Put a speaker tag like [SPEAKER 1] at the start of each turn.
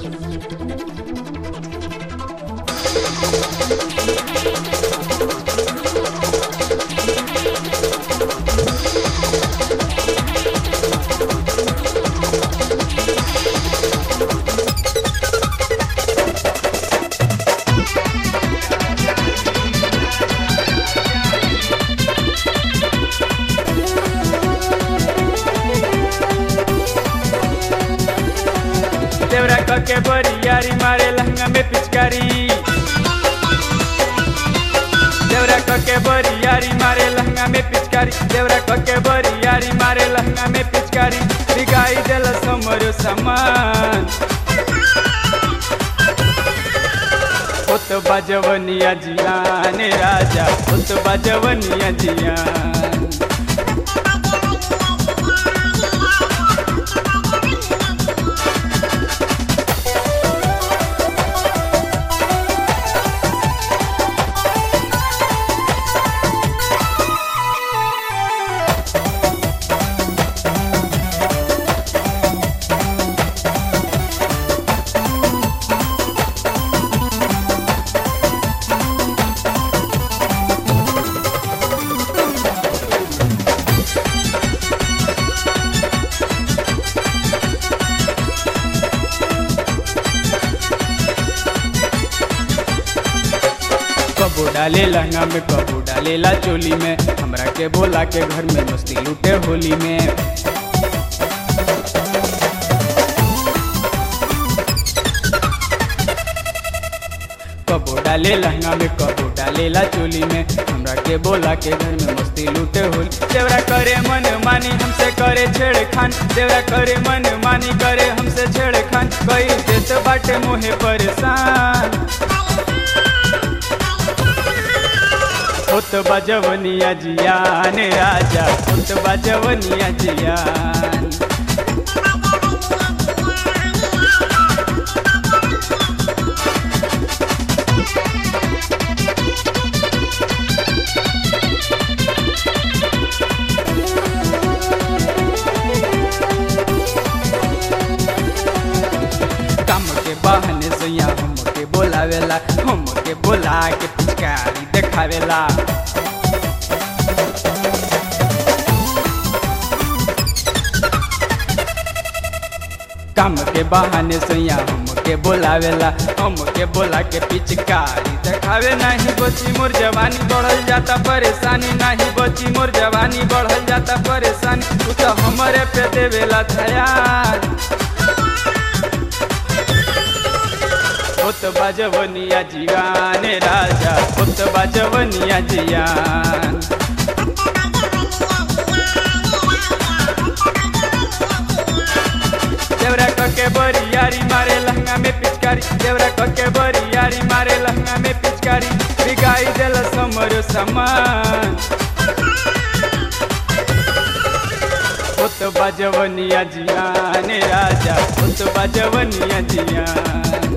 [SPEAKER 1] देवरा कके बरियारी मारे लहंगा में पिचकारी देवरा कके बरियारी मारे लहंगा में पिचकारी देवरा कके बरियारी मारे लहंगा में पिचकारी बिगाई देल समरो सामान होत बाजवनिया जियान राजा होत बाजवनिया जियान कबो डाले लहंगा में कबो डालेला चोली में हमरा के बोला के घर में मस्ती लूटे होली में कबो डाले लहंगा में कबो डालेला चोली में हमरा के बोला के घर में मस्ती लूटे होली देवरा करे मन मानी हमसे करे छेड़खान देवरा करे मन मानी करे हमसे छेड़खान कई देत बाटे मोहे परेशान होत बाजवनिया जियान राजा होत बाजवनिया जियान काम के बहाने से यहाँ हम के बोलावेला हम के बोला के पिचकारी देखावेला काम के बहाने से यहाँ हम के बोलावेला हम के बोला के पिचकारी देखावे नहीं बची मोर जवानी बढ़ल जाता परेशानी नहीं बची मोर जवानी बढ़ल जाता परेशानी तू तो हमारे पे देवेला ध्यान होत बाजवनिया जियान राजा होत बाजवनिया जियान देवरा कके बरियारी मारे लहंगा में पिचकारी देवरा कके बरियारी मारे लहंगा में पिचकारी बिगाई देल समरो सामान होत बाजवनिया जियान राजा होत बाजवनिया जियान